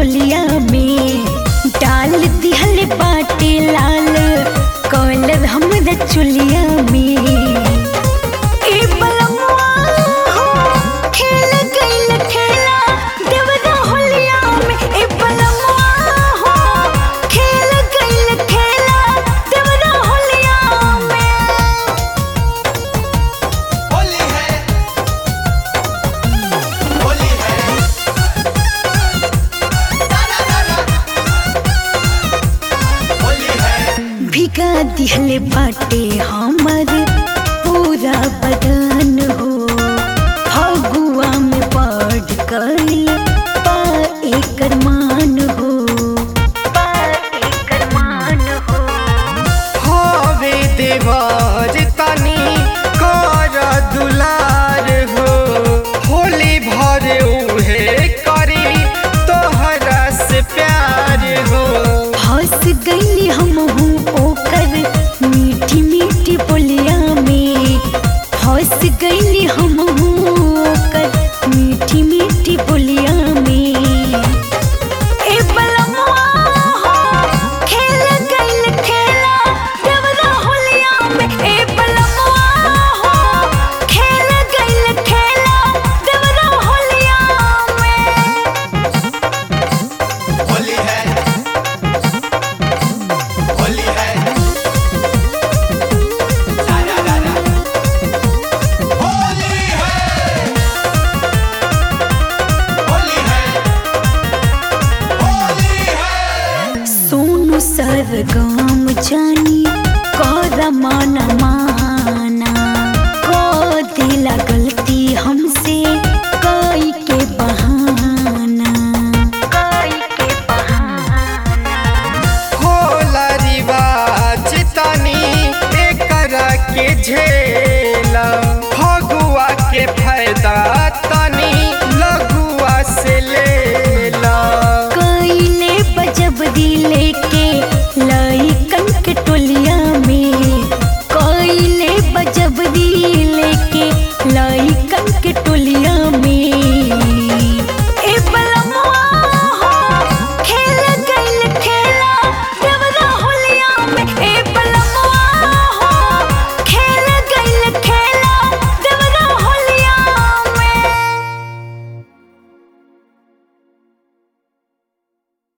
चोलिया में डाल दिहल बाटे लाल कॉलर हमरा चोलिया में ए बलमुआ हो, खेल गइल खेला देवरा होलिया में ए बलमुआ हो, खेल गइल खेला देवरा होलिया में होली है होली है दादा दादा होली है भिगा दिहले बाटे हमर पूरा बदन हो फगुआ में बढ़ गइल पा एकर मान हो पा एकर मान हो हवे देवर तनी कर दुलार हो होली भर उहे करी तोहरा से प्यार हो हंस गईली हम ओकर मीठी मीठी बोलिया में हंस गईली हम ओकर मीठी मीठी बोलिया में ए बलमुआ हो, खेल गइल खेला देवरा होलिया में ए बलमुआ हो, खेल गइल खेला देवरा होलिया में होली है होली है दादा दादा होली है होली है होली है सोनू सरगम जानी कर माना माना को दिला गलती हमसे कई के बहाना कई के बहाना होला रिवाज तनी एकरा के झेल